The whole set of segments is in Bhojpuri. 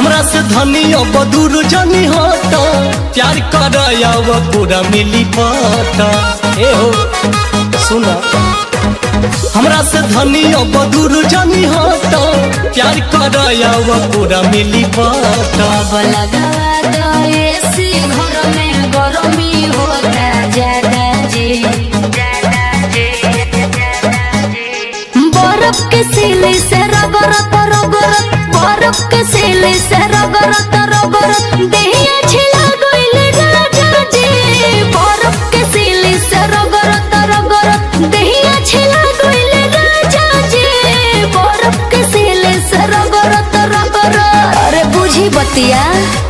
हमरा से धनी अब दूर जनी हट प्यार कर अब पूरा मिली पट ए हो सुना हमरा से धनी अब दूर जनी हट प्यार कर अब पूरा मिली पट अब लगा दो एसी घर में गरमी होता ज्यादा जी बर्फ के सिले से रगरत रगरत बर्फ के सिले से रगरत रगरत देहिया छिला गइल राजा जी बर्फ के सिले से रगरत रगरत देहिया छिला गइल राजा जी बर्फ के सिले से रगरत रगरत अरे बुझी बतिया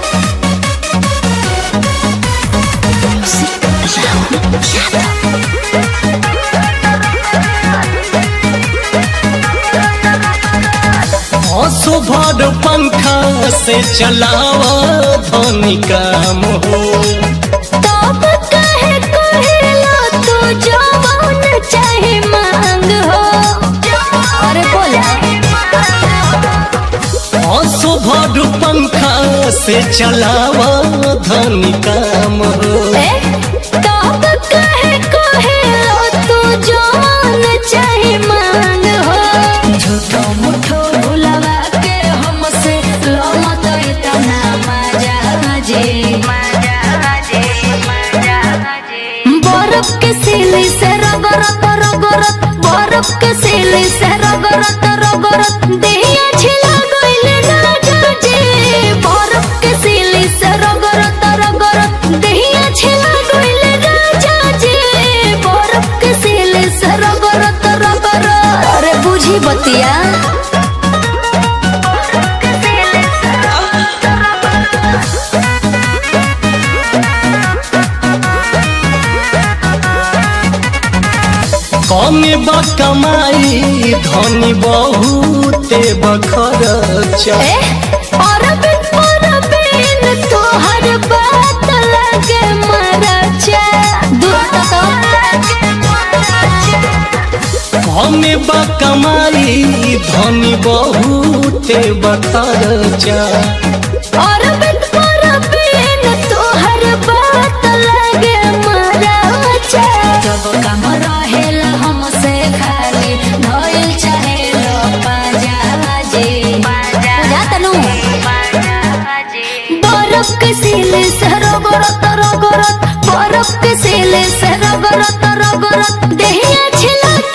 हंसो भर पंखा से चलावा धनी काम हो तब कहे कहेला तू जवान चाहे मांग हो अरे बोला हंसो भर पंखा से चलावा धनी काम हो ए तब कहे कहेला तू जवान चाहे मांग हो झूठो मुठो भुलवा के हमसे लो मत इतना मजा जे बर्फ के सिले से रगरत रगरत बर्फ के सिले से रगरत रगरत देहिया छिला गइल राजा जी बर्फ के सिले से रगरत रगरत देहिया छिला गइल राजा जी बर्फ के सिले से रगरत रगरत अरे बुझी बतिया कमे बा कमाई धनी बहुते बखरचा ए अरबिन अरबिन तोहर बात लगे मरचा दूर कमे बा कमाई धनी बहुते बखरचा अरबिन अरबिन तोहर बात लगे मरचा जब कम रहेला हमसे खाली धइल चाहेलो पाजा जी बुझा तनु बर्फ के सिले से रगरत रगरत बर्फ के सिले से रगरत रगरत देहिया छिला